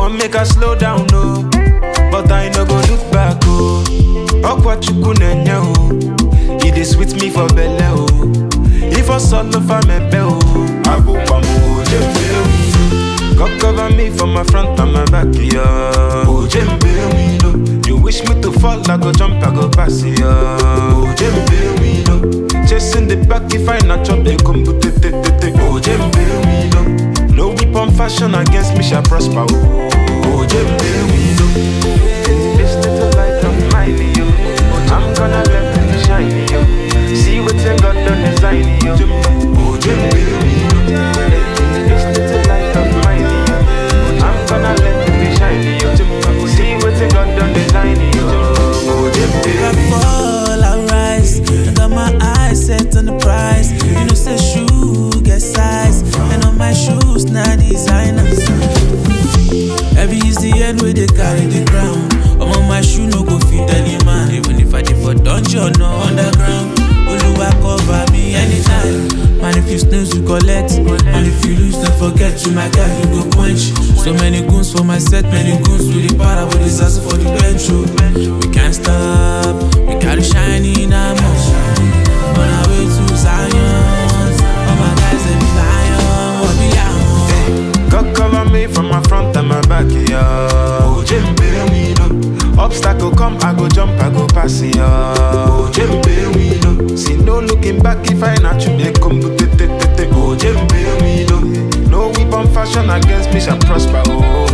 want make I slow down, no. But I no go look back, oh. Okwa chukwu nenye, oh. It is sweet me for belle, oh. If I solo for me, oh. I go pam, oh, jembe, God cover me from my front and my back, yeah. Oh, jembe, we know. You wish me to fall, I go jump, I go pass, yeah. Oh, jembe, we know. Chasing the back if I not chop, they come to te te te te. Oh, jembe, we know. No weapon fashion against me shall prosper, oh. Oh, jembe, we know. This little light of mine, yo. I'm gonna let it shine, yo. See what's in God done design, yo. Oh, jembe, we know. This little light of mine, yo. I'm gonna let it shine, yo. See what's in God done design, yo. Oh, jembe, I we know. fall, I rise. I got my eyes set on the prize. You know, say shoe get size. And on my shoes, now designers. Every is the end where they carry the crown. I'm on my shoe, no go fit any man. Even if I did for dungeon or underground. Oluwa cover me anytime. Man, if you snooze, you collect. And if you lose, don't forget you, my guy, you go quench. So many goons for my set, many goons with the power, with the sass for the bench. oh. We can't stop, we gotta shine in our On our way to Zion. All my guys, they be lion. What be out? God cover me from my front and my back, yeah. Oh, Jembe, we know. Obstacle come, I go jump, I go pass, yeah. Oh, Jembe, we know. See no looking back if I not you, they come to te te te te. Oh, Jembe, we know. No weapon fashion against me shall prosper, oh.